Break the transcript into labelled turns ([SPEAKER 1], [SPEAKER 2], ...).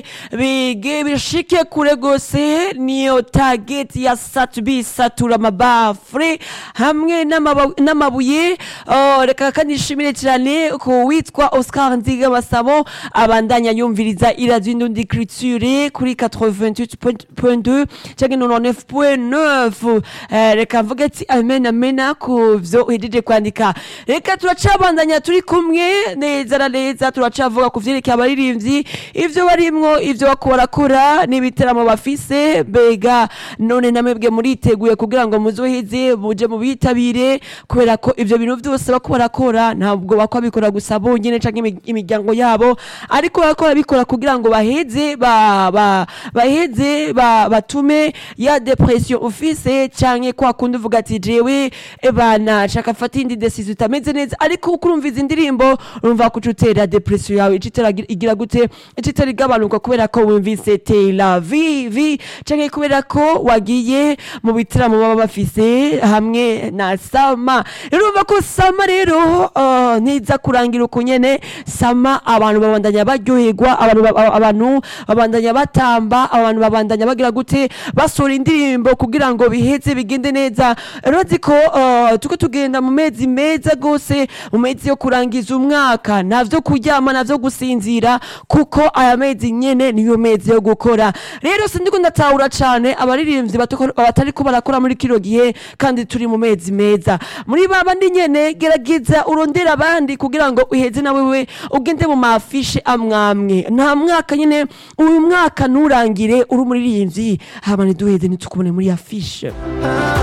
[SPEAKER 1] bige bishike kure gose niyo target ya satubi satura amabafure hamwe n'amaba- n'amabuye Oh, reka kandi nshimire cyane ku witwa Oscar Nziga Basabo abandanya yumviriza iradio indundi criture kuri 88.2 cyangwa 99.9 Eh, reka mvuge ati amen amena ku vyo uhejeje kwandika reka turacabandanya turi kumwe neza na neza turacavuga ku vyerekeye abaririmbyi ivyo barimwo ivyo bako barakora n'ibiteramo bafise mbega none namwebwe muriteguye kugira ngo muzoheze muje mu bitabire kubera ko ivyo bintu vyose bako barakora ntabwo bako babikora gusa bonyene canke imi- imiryango yabo ariko bako barabikora kugira ngo baheze ba, ba, baheze ba, batume ya depression ufise canke kwa kundi uvuga ati jewe ebana shaka fata indi decision itameze neza ariko uko urumva izi ndirimbo urumva ko utera depression yawe icitera igira gute icitera igabanuka kubera ko wumvise tela vivi canke kubera ko wagiye mu bitaramo baba bafise hamwe na sama rero urumva ko sama rero uh, niza kurangira uko nyene sama abantu babandanya baryoherwa abantu ba- abantu babandanya batamba abantu babandanya bagira gute basora indirimbo kugira ngo biheze bigende neza urazi ko uh, tuko tugenda mu mezi meza gose mu mezi yo kurangiza umwaka navyo kuryama navyo gusinzira kuko aya mezi nyene niyo mezi yo gukora rero sindiko ndatahura cane abaririmbyi batako- batariko barakora muri kino gihe kandi turi mu mezi meza muri babandi nyene gerageza urondera abandi kugira ngo uheze na wewe ugende mu mafishe amwamwe nta mwaka nyene uyu mwaka nturangire uri umuririmbyi hama ntiduheze ntitukubone muri afishe